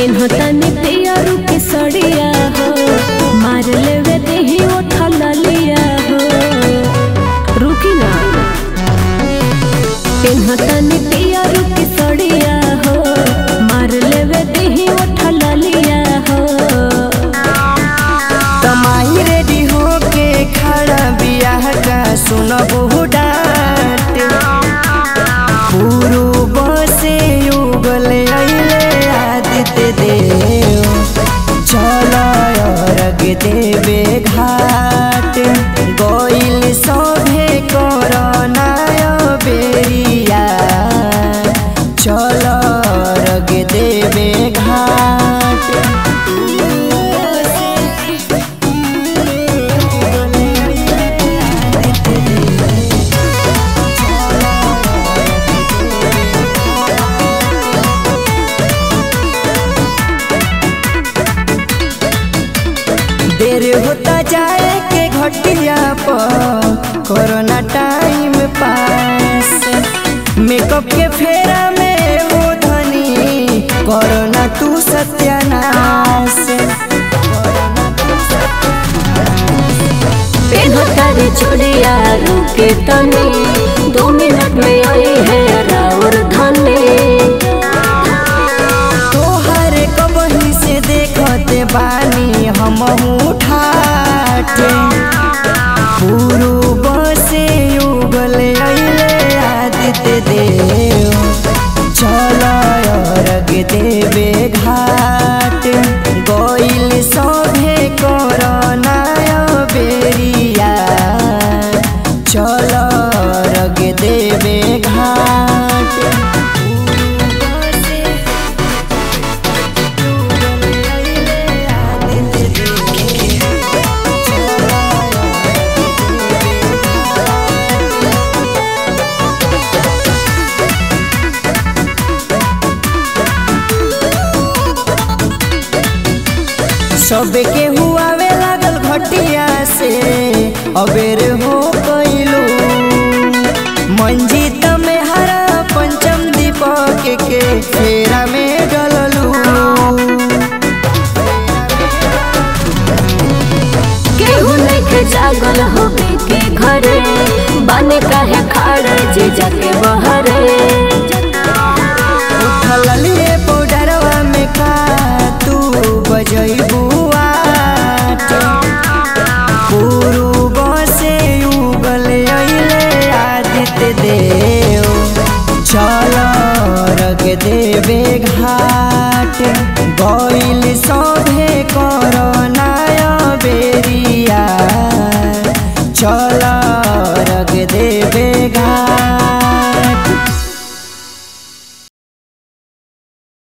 पेन्हतनी पियरू के सड़िया हो मार लेवे देही उठल लिया हो रुकी ना पेन्हतनी पियरू के सड़िया हो मार लेवे देही उठल लिया हो तमाही रेडी होके खड़ा बियाह का सुनबहु डांट पूर्व से युगल अइले आदित्य देव चल अर्घ देवे घाट गइल सभे करनाय बेरिया चल अर्घ देवे घाट देर होता जाए के घटिया पर कोरोना टाइम पास मेकअप के फेरा में वो धनी कोरोना तू सत्यानाश पेन्हतनी चूड़िया रुके तनी दो मिनट में आई है राउर धनी तोहर कबही से देखते बानी हम ठाठे पूर्व से युगल अइले आदित्य देव चल अर्घ देवे घाट गइल सभे करनाय बेरिया चल अर्घ देवे घाट पूर्व से सबके हुआवे लागल घटिया से अबेर हो कैलू मंजीत में हरा पंचम दीपक के फेरा में डललू केहू नइखे जागल होबे के घरे बने काहे खाड़े जे जाके बहरे उठलिए पाउडरवा में का तू बजैबू आट पूर्व से युगल अइले आदित्य देव